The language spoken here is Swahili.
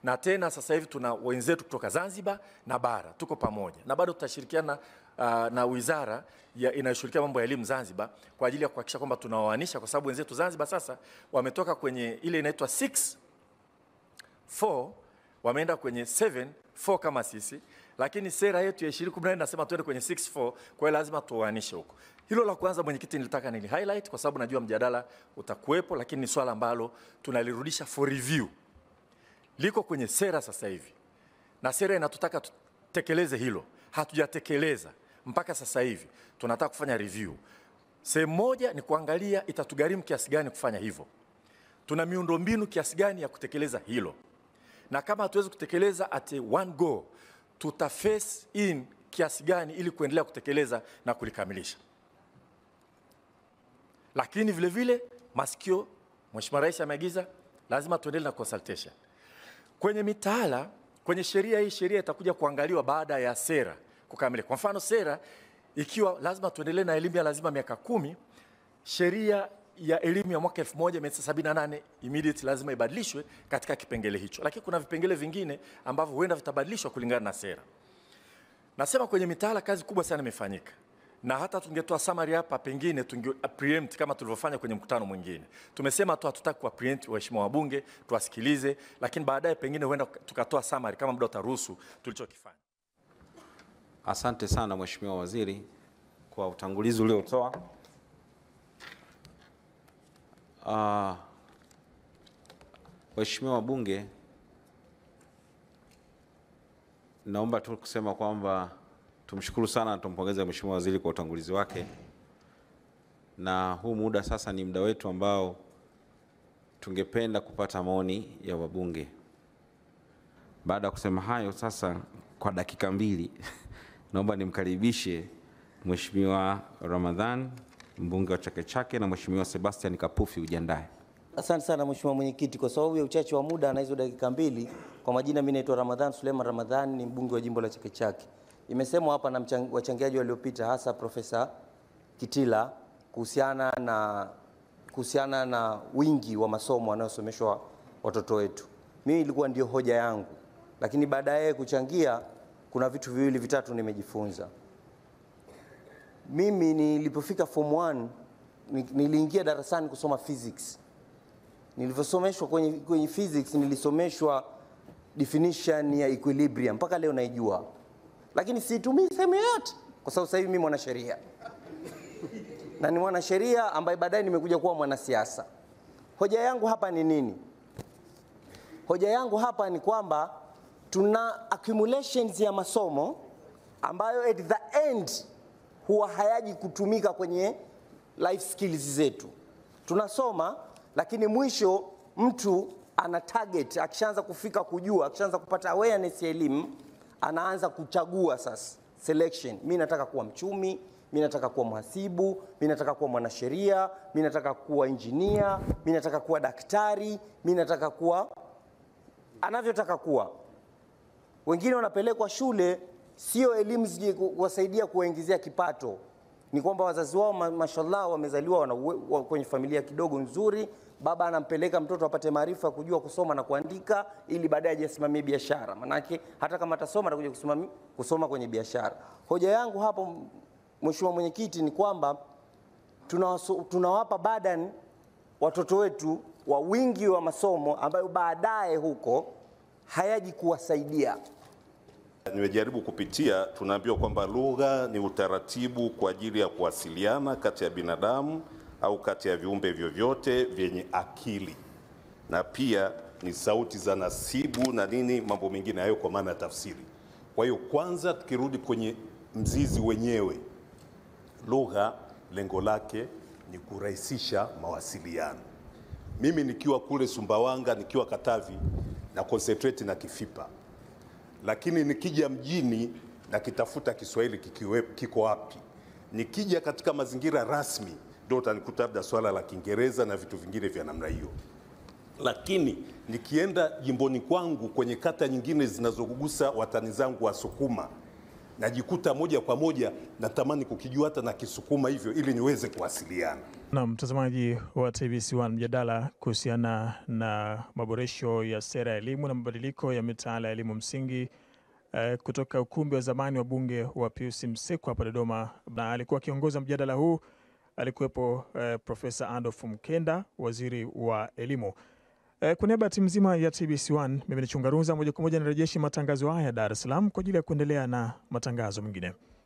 na tena sasa hivi tuna wenzetu kutoka Zanzibar na bara, tuko pamoja na bado tutashirikiana uh, na wizara ya inayoshughulikia mambo ya elimu Zanzibar kwa ajili ya kuhakikisha kwamba tunaoanisha, kwa sababu wenzetu Zanzibar sasa wametoka kwenye ile inaitwa 6 4 wameenda kwenye 7 4 kama sisi, lakini sera yetu ya 2014 inasema tuende kwenye 6 4, kwa hiyo lazima tuoanishe huko. Hilo la kwanza, mwenyekiti, nilitaka nili highlight kwa sababu najua mjadala utakuwepo, lakini ni swala ambalo tunalirudisha for review, liko kwenye sera sasa hivi, na sera inatutaka tutekeleze hilo. Hatujatekeleza mpaka sasa hivi, tunataka kufanya review. Sehemu moja ni kuangalia itatugharimu kiasi gani kufanya hivyo, tuna miundombinu kiasi gani ya kutekeleza hilo, na kama hatuwezi kutekeleza at one go, tuta face in kiasi gani ili kuendelea kutekeleza na kulikamilisha. Lakini vile vile masikio, Mheshimiwa Rais ameagiza lazima tuendelee na consultation kwenye mitaala. Kwenye sheria hii, sheria itakuja kuangaliwa baada ya sera kukamilika. Kwa mfano, sera ikiwa lazima tuendelee na elimu ya lazima miaka kumi, sheria ya elimu ya mwaka 1978 immediate lazima ibadilishwe katika kipengele hicho, lakini kuna vipengele vingine ambavyo huenda vitabadilishwa kulingana na sera. Nasema kwenye mitaala kazi kubwa sana imefanyika, na hata tungetoa summary hapa, pengine tunge preempt kama tulivyofanya kwenye mkutano mwingine. Tumesema tu hatutaki kuwa preempt waheshimiwa wabunge, tuwasikilize, lakini baadaye pengine huenda tukatoa summary kama muda utaruhusu tulichokifanya. Asante sana Mheshimiwa Waziri kwa utangulizi uliotoa. Uh, Waheshimiwa wabunge, naomba tu kusema kwamba tumshukuru sana na tumpongeze Mheshimiwa Waziri kwa utangulizi wake, na huu muda sasa ni muda wetu ambao tungependa kupata maoni ya wabunge. Baada ya kusema hayo, sasa kwa dakika mbili naomba nimkaribishe Mheshimiwa Ramadhan mbunge wa Chake Chake na Mheshimiwa Sebastian Kapufi ujiandae. Asante sana Mheshimiwa Mwenyekiti, kwa sababu ya uchache wa muda na hizo dakika mbili. Kwa majina, mimi naitwa Ramadhan Suleiman Ramadhan, ni mbunge wa jimbo la Chake Chake. Imesemwa hapa na mchang- wachangiaji waliopita, hasa Profesa Kitila kuhusiana na kuhusiana na wingi wa masomo wanayosomeshwa watoto wetu. Mimi ilikuwa ndio hoja yangu, lakini baadaye kuchangia, kuna vitu viwili vitatu nimejifunza. Mimi nilipofika form 1 ni- niliingia darasani kusoma physics. Nilivyosomeshwa kwenye, kwenye physics nilisomeshwa definition ya equilibrium mpaka leo naijua, lakini siitumii sehemu yoyote kwa sababu sasa hivi mimi mwanasheria na ni mwanasheria ambaye baadaye nimekuja kuwa mwanasiasa. Hoja yangu hapa ni nini? Hoja yangu hapa ni kwamba tuna accumulations ya masomo ambayo at the end huwa hayaji kutumika kwenye life skills zetu. Tunasoma lakini mwisho mtu ana target, akishaanza kufika kujua, akishaanza kupata awareness ya elimu, anaanza kuchagua sasa selection. Mi nataka kuwa mchumi, mi nataka kuwa mhasibu, mi nataka kuwa mwanasheria, mi nataka kuwa injinia, mi nataka kuwa daktari, mi nataka kuwa anavyotaka kuwa. Wengine wanapelekwa shule, sio elimu zije ku- kuwasaidia kuwaingizia kipato, ni kwamba wazazi wao ma- mashallah wamezaliwa wana uwe- wa- kwenye familia kidogo nzuri, baba anampeleka mtoto apate maarifa ya kujua kusoma na kuandika, ili baadaye aje asimamie biashara. Manake hata kama atasoma atakuja kusimami- kusoma kwenye biashara. Hoja yangu hapo, Mheshimiwa Mwenyekiti, ni kwamba tunawaso- tunawapa burden watoto wetu wa wingi wa masomo ambayo baadaye huko hayaji kuwasaidia. Nimejaribu kupitia, tunaambiwa kwamba lugha ni utaratibu kwa ajili ya kuwasiliana kati ya binadamu au kati ya viumbe vyovyote vyenye akili, na pia ni sauti za nasibu na nini, mambo mengine hayo, kwa maana ya tafsiri. Kwa hiyo, kwanza tukirudi kwenye mzizi wenyewe, lugha lengo lake ni kurahisisha mawasiliano. Mimi nikiwa kule Sumbawanga, nikiwa Katavi na concentrate na Kifipa lakini nikija mjini na kitafuta Kiswahili kikiwe, kiko wapi? Nikija katika mazingira rasmi ndio utanikuta labda swala la Kiingereza na vitu vingine vya namna hiyo, lakini nikienda jimboni kwangu kwenye kata nyingine zinazogusa watani zangu wa Sukuma, najikuta moja kwa moja natamani kukijua hata na Kisukuma hivyo ili niweze kuwasiliana. Na mtazamaji wa TBC1, mjadala kuhusiana na maboresho ya sera ya elimu na mabadiliko ya mitaala ya elimu msingi eh, kutoka ukumbi wa zamani wa bunge wa Pius Msekwa hapa Dodoma, na alikuwa akiongoza mjadala huu alikuwepo eh, Profesa Adolf Mkenda, waziri wa elimu. Eh, kwa niaba ya timu nzima ya TBC1, mimi ni Chungaruza, moja kwa moja nirejeshi matangazo haya Dar es Salaam kwa ajili ya kuendelea na matangazo mengine.